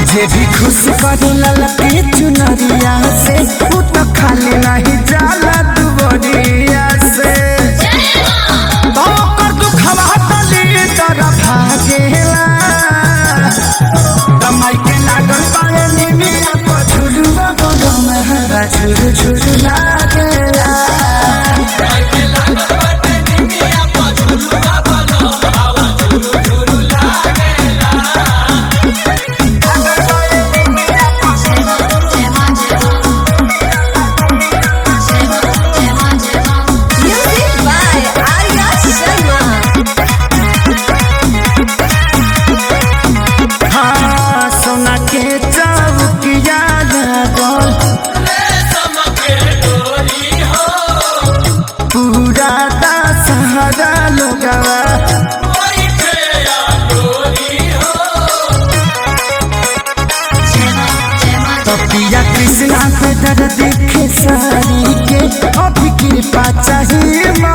जे भी खुश करे ललके चुनरिया से उ तो खाली नहीं जाला दुबरिया से तो ओकर दुखवा तली तरफ भागेला कमाई के लागल पाए निमिया पर झुलुआ गोगो में हरा झुलु झुलु लागेला Music by Arya Sharma. हाँ सोना के चौकिया लागल पूरा दशहरा लोगवा तपिया कृष्णा पे दर देखे सारी के अभी कृपा चाहिए